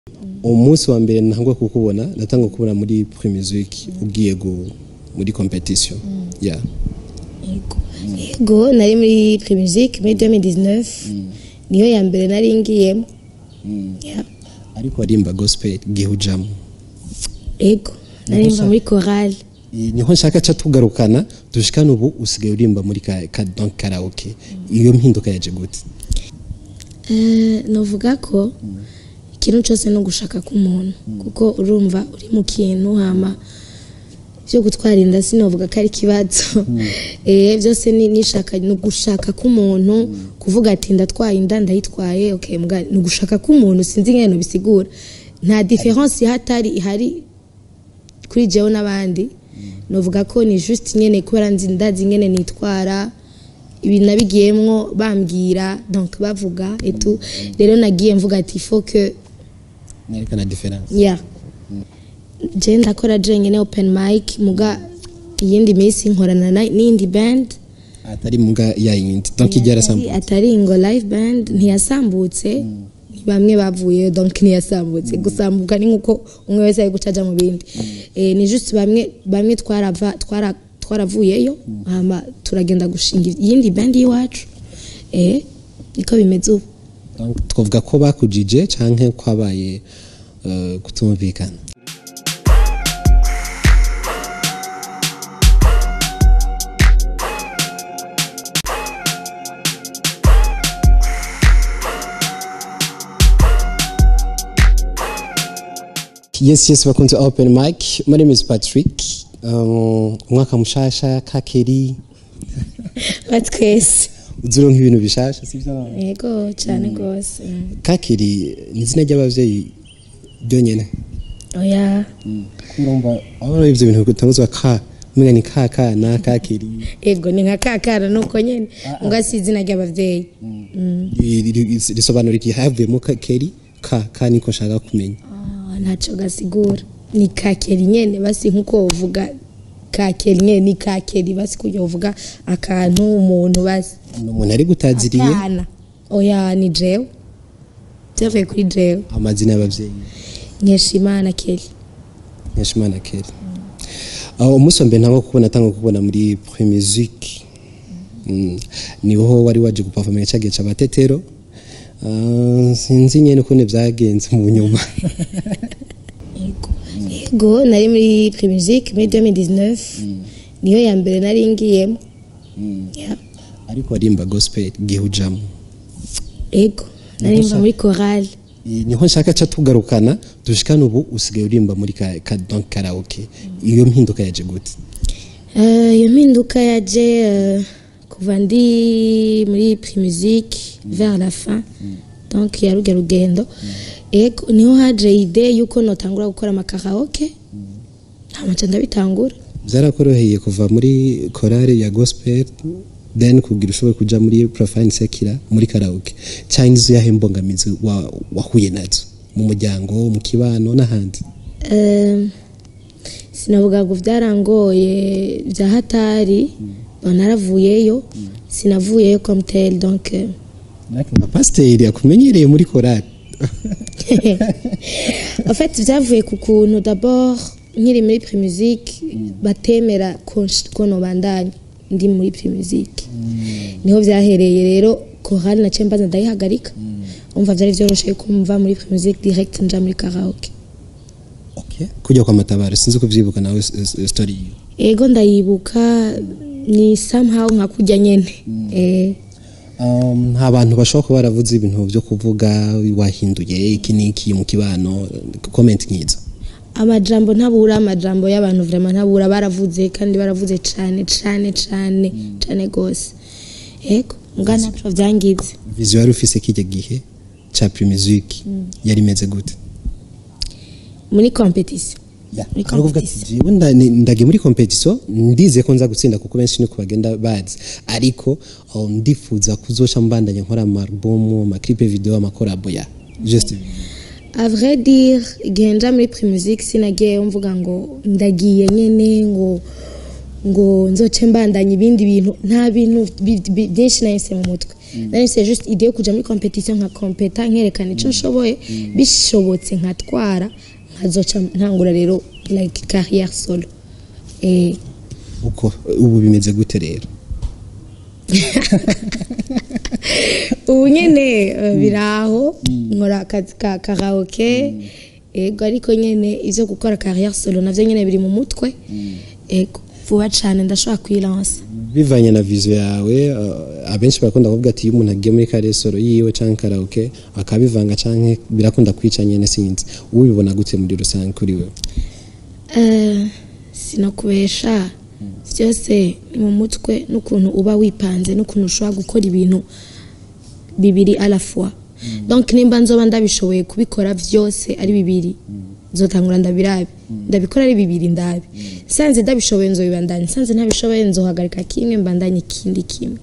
umunsi wa mbere ntangwa kukubona natangwa kukubona muri pre-music ugiye gu- muri competition yeah Yego. Yego nari muri Primusic muri 2019 niyo ya mbere nari ngiyemo Yeah. ariko warimba gospel gihe ujamo Yego nari mva muri chorale Eh, niho nshaka ca tugarukana dushikana ubu usigaye urimba muri ka, ka donc karaoke iyo mpinduka yaje gute Eh, novuga ko ikintu cyose no gushaka k'umuntu kuko urumva uri mu kintu hama byo gutwara inda sinovuga ko ari ikibazo eh byose ni nishaka no gushaka k'umuntu kuvuga ati ndatwaye inda ndayitwaye okay mbwa ni ugushaka k'umuntu sinzi ngene bisigura nta difference ihatari ihari kuri jewe n'abandi novuga ko ni juste nyene kubera nzi ndazi nyene nitwara ibintu nabigiyemwo bambwira donc bavuga etu rero nagiye mvuga ati faut que nerekana difference ya je ndakora je nyene open mic muga iyindi minsi nkorana na- n'iyindi band atari muga ya yindi donc ijya arasambuka atari ngo live band ntiyasambutse ni bamwe bavuye donc ntiyasambutse gusambuka ni nkuko umwe wese ari gucaja mu bindi eh, ni just bamwe bamwe twarava twara twaravuyeyo hama turagenda gushinga iyindi band y'iwacu eh niko bimeze ubu Donc, twavuga ko bakujije canke kwabaye uh, kutumvikana yes yes bakunze open mic my name is patrick um, umwaka mushasha kakeri batwese uzuronka ibintu bishasha sivyo yego cyane rwose mm. kakiri ni izina ry'abavyeyi ryonyene oya urumva aho ivyo bintu bitanguzwa ka mwenga ni kaka na kakiri ego ni nka kakara nuko nyene ngo si izina ry'abavyeyi Ri- ri- ri- risobanura iki havuyemo kakeri ka ka niko nshaka kumenya Ah, ntaco gasigura ni kakeri nyene basi nkuko uvuga kakeri nyene ni kakeri basi kujya uvuga akantu umuntu basi ni umuntu ari gutaziriye akana oya ni jewe byavuye kuri jewe amazina y'abavyeyi nkeshimana keri nkeshimana keri aho umunsi wa mbere ntabwo kubona atanga kubona muri pre-musique Mm. niho wari waje guperformera cya gihe c'abatetero Ah, sinzi nyene ukuntu vyagenze mu nyuma yego yego nari muri primusic muri 2019 niyo ya mbere nari ngiyemo Yeah. ariko warimba gospel gihe ujamo yego nari mva muri chorale Eh, niho nshaka ca tugarukana dushikana ubu usigaye urimba muri ka, ka donc karaoke iyo mpinduka yaje gute Eh, iyo mpinduka yaje eh, kuva ndi muri primusic vers la fin donc ya ruge rugendo ego niho haje ide yuko notangura gukora amakaraoke ntamaca ndabitangura vyarakoroheye kuva muri korale ya gospel then kugira ushobore kuja muri profane sekira muri karaoke cyangwa izo yahe mbogamizi wa- wahuye nazo mu muryango mu kibano n'ahandi Eh, sinavuga ngo byarangoye bya hatari naravuyeyo sinavuyeyo comme tel donc eh, nka pasiteri yakumenyereye muri korale en fait byavuye ku kuntu d'abord nkiri muri primusic batemera ko nsh- ko nobandanya ndi muri primusic niho byahereye rero chorale naciye mbaza ndayihagarika umva byari byoroshye kumva muri primusic direct nja muri karaoke okay. kujya kwa matabaro sinzi ko vyibuka nawe s- s- story yiwe ego ndayibuka ni somehow nka kujya nyene eh Um, nta bantu bashobora kuba baravuze ibintu byo kuvuga wahinduye iki n'iki mu kibano comment nk'izo amajambo ntabura amajambo y'abantu vraiment ntabura baravuze kandi baravuze cane cane cane cane gose ego mbwa ntaco vyangize vision yari ufise kijya gihe ca pre-musique yari imeze gute muri competition Muri Hari ukuvuga ati, competition. "Jewe nda- ni- ndagiye muri competition ndize ko nza gutsinda kuko benshi niko bagenda bazi ariko oh, ndifuza kuzoca mbandanya nkora amarubomu amaklipe video amakorabo ya just a vrai dire igihe nja muri primusic sinagiye mvuga ngo ndagiye nyene ngo ngo nzoce mbandanya ibindi bintu nta bintu bi- bi- byinshi nahise mu mutwe nari c'est juste idée yo kuja muri competition nka kompeta nkerekana ico nshoboye bishobotse nkatwara nkazoca ntangura rero like carrière solo eh uko ubu bimeze gute rero ubu nyene eh, biraho nkora akazi ka karaoke ego ariko nyene ivyo gukora carrière solo navyo nyene biri mu mutwe ego vuba cane ndashobora kwilansa bivanye na vision yawe uh, abenshi barakunda kuvuga ati iyo umuntu agiye muri karesoro yiwe canke karaoke akabivanga canke birakunda kwica nyene sinzi ubibona gute muri rusange kuri wewe Eh, sinakubesha byose ni mu mutwe n'ukuntu uba wipanze n'ukuntu ushobora gukora ibintu bibiri à la fois donc nimba nzoba ndabishoboye kubikora byose ari bibiri nzotangura ndabirabe ndabikora ari bibiri ndabe nsanze ndabishoboye nzobibandanya nsanze ntabishoboye nzohagarika kimwe mbandanye ikindi kimwe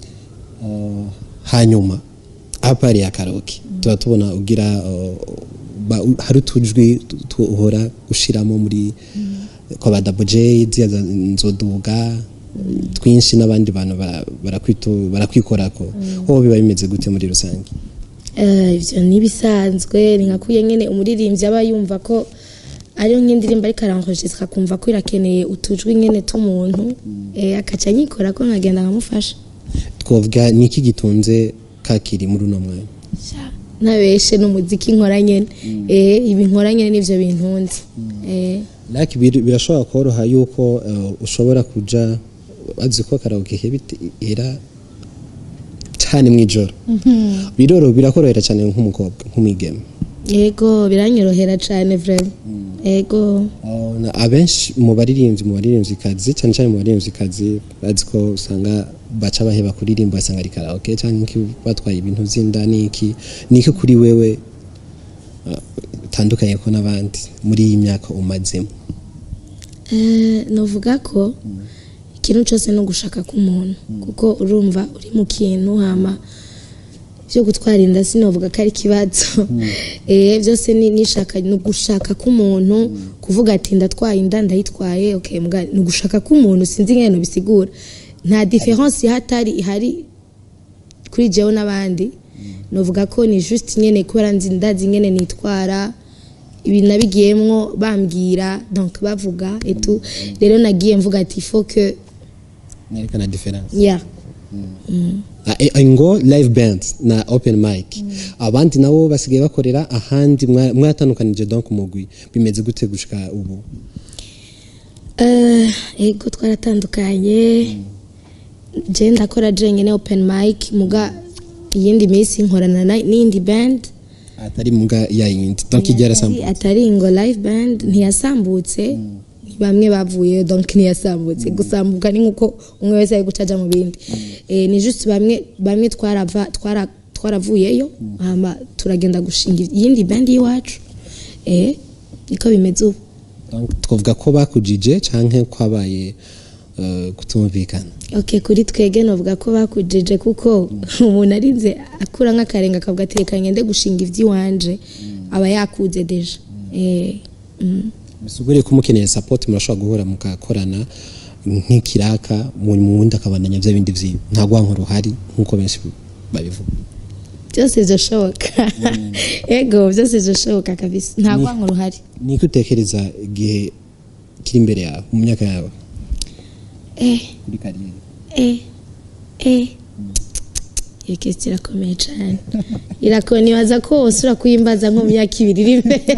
hanyuma apari ya karaoke tuba tubona ugira uh, ba- hari utujwi tu- tu- uhora ushiramo muri kwa ba double j ziriya za nzoduga twinshi n'abandi bantu bara- barakwitu- barakwikorako wowe biba bimeze gute muri rusange Eh, ivyo nibisanzwe ni nkakuye nyene umuririmbyi aba yumva ko ariyo nk'indirimbo ariko aranjisika akumva ko irakeneye utujwi nyene t'umuntu eh, akaca anyikora ko nkagenda nkamufasha twavuga ni iki gitunze kakiri muri uno mwanya ntabeshe n'umuziki nkora nyene eh, ibi nkora nyene nivyo bintunze eh, like bir- birashobora koroha yuko uh, ushobora kuja azi ko karaoke ihera cyane mw'ijoro biroro birakorohera cyane nk'umukobwa nk'umwigeme yego biranyorohera cane vraiment yego Uh, na- abenshi mu baririmbyi mu baririmbyikazi cyane cyane mu baririmbyikazi bazi ko usanga baca baheba kuririmba basanga ari karaoke cyangwa iki batwaye ibintu by'inda n'iki niki kuri wewe uh, utandukanye ko n'abandi muri iyi myaka umazemo Eh, novuga ko ikintu cyose no gushaka k'umuntu kuko urumva uri mu kintu hama byo gutwara inda sinovuga ko ari ikibazo eh byose ni nishaka ni ugushaka k'umuntu kuvuga ati ndatwaye inda ndayitwaye okay mbwa ni ugushaka k'umuntu sinzi ngene bisigura nta difference ihatari ihari kuri jewe n'abandi novuga ko ni juste nyene kubera nzi ndazi nyene nitwara ibi nabigiyemwo bambwira donc bavuga etu rero nagiye mvuga ati faut que nerekana difference yeah Ah, eh, ngo live band na open mic abandi nabo basigaye bakorera ahandi mwa- mwatandukanije donc umugwi bimeze gute gushika ubu Eh, ego twaratandukanye je ndakora jenyine open mic muga iyindi minsi nkorana na- n'iyindi band atari muga ya yindi donc ijya atari, yarasambutse atari ngo live band ntiyasambutse ni bamwe bavuye donc ntiyasambutse gusambuka ni nkuko umwe wese ari gucaja mu bindi eh, ni just bamwe bamwe twarava twara twaravuyeyo hama turagenda gushinga iyindi band y'iwacu eh niko bimeze ubu Donc, twavuga ko bakujije canke kwabaye uh, kutumvikana ok kuri twege novuga ko bakujije kuko umuntu arinze akura nk'akarenga akavuga ati reka ngende gushinga iby'iwanje aba yakuze deja Eh, mm. bisugure ko mukeneye support murashobora guhura mukakorana nk'ikiraka mu wundi akabandanya bya bindi vyiwe nta gwanko ruhari nk'uko benshi babivuga byose birashoboka ego byose birashoboka kabisa nta rwango ruhari niko utekereza igihe kiri imbere yawe mu myaka yawe eh kuri kariyeri eh eh iyo kesi irakomeye cyane irakomeye nibaza ko usura kuyimbaza nko mu myaka ibiri iri imbere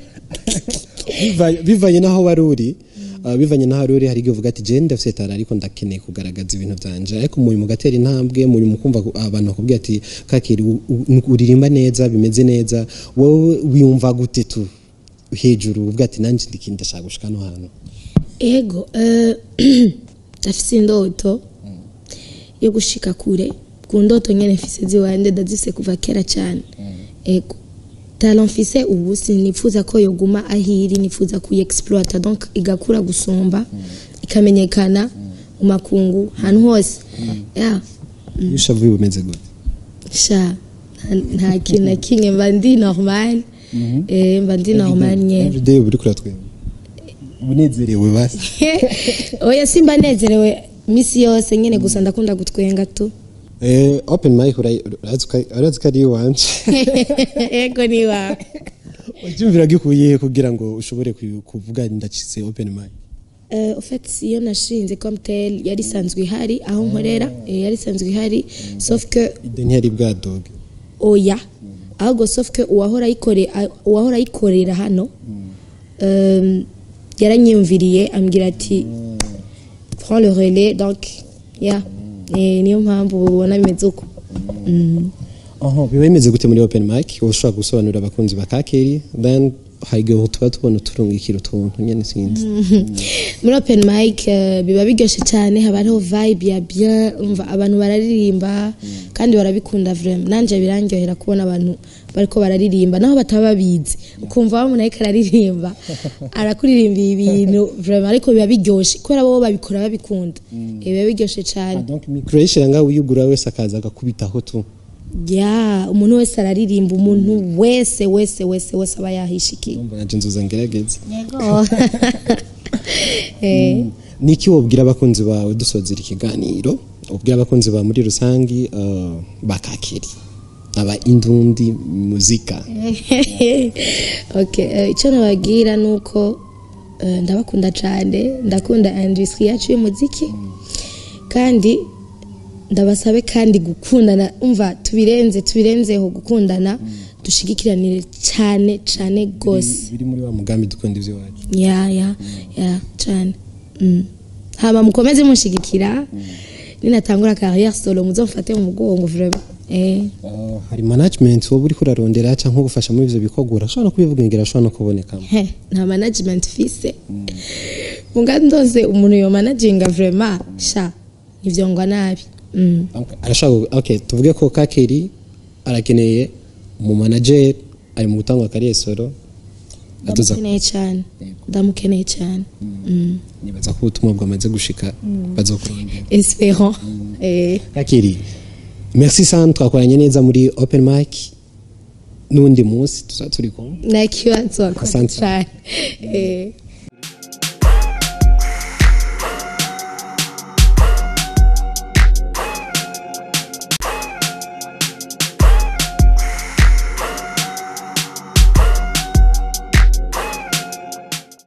Bivanye- bivanye n'aho wari uri uh, bivanye n'aho wari uri hari igihe uvuga ati je ndafite tara ariko ndakeneye kugaragaza ibintu byanje ariko muri mugatera intambwe muri mukumva ko abantu bakubwira ati kakiri u- u- uririmba neza bimeze neza wowe wiyumva gute tu hejuru uvuga ati nanjye ndiki ndashaka gushika no hantu ego eh, ndafise indoto yo gushika kure ku ndoto nyene mfise ziwanje ndazise kuva kera cyane ego talent mfise ubu sinifuza ko yoguma ahiri nifuza kuyiexploita donc igakura gusumba ikamenyekana mu makungu ahantu hose yeah. iyo ushavuye bimeze gute sha nta- nta kintu na kimwe mba ndi normal eh, mba ndi normal nyene everyday uba uri kuratwemba unezerewe basi oya simba nezerewe misi yose nyene gusa ndakunda gutwenga tu eh open mic urayi- urazi ko urazi ko ari iwanje ego ni wawe ucyumvira gikuye kugira ngo ushobore ku- kuvuga ndacize open mic Euh, au fait iyo nashinze comme tel yari isanzwe ihari aho nkorera eh, yari isanzwe ihari sauf que ide ntiyari bwadoge oya ahubwo sauf que uwahora ayikore- a- uwahora ayikorera hano euh, yaranyiyumviriye ambwira ati prends le relais donc ya Eh, niyo mpamvu ubona bimeze uko Mm. aho biba bimeze gute muri open mic uba ushobora gusobanurira abakunzi ba kakeri then haigihe tuba tubona uturungikira utuntu nyene sinzi muri open mic eh, biba biryoshye cyane haba hariho vibe ya bien umva abantu bararirimba kandi barabikunda vraiment nanje birandyohera kubona abantu bariko bararirimba naho bataba babizi ukumva wa umuntu ariko araririmba arakuririmbiye ibintu vraiment ariko biba biryoshye kubera bo babikora babikunda Eh, biba biryoshye cyane donc micro yishira ngaho uyugura wese akaza agakubitaho tu ya umuntu wese araririmba umuntu wese wese wese wese aba yahishikiye Ndumva nanje nzoza ngerageze yego Eh. niki wobwira abakunzi bawe dusozera ikiganiro ubwira abakunzi bawe muri rusangi uh, bakakeri aba indundi muzika okay eh, icyo nababwira ni uko eh, ndabakunda cyane ndakunda industry yacu y'umuziki kandi ndabasabe kandi gukundana umva tubirenze tubirenzeho gukundana dushigikiranire cyane cyane rwose biri muri wa mugambi dukunda ivyo wacu ya ya ya cyane Mm. hama mukomeze mushigikira ninatangura carrière solo muzomfate mu mugongo vraiment eh Uh, hari management wowe uriko urarondera cyangwa gufasha muri ivyo bikorwa urashobora no kubivuga ngira ashobora no kubonekamo he nta management fise munga ndose umuntu yo managinga vraiment sha nivyongwa nabi mm. Okay, arashaka okay tuvuge ko kakeri arakeneye mu manager ari mu gutanga kariye solo aduza ndamukeneye cyane ndamukeneye cyane Mm. nibaza ko ubutumwa bwamaze gushika bazokurondera espérant eh kakeri merci sana twakoranye neza muri open mic n'undi munsi tuzaba turi kumwe nakibazo Asante. cyane eh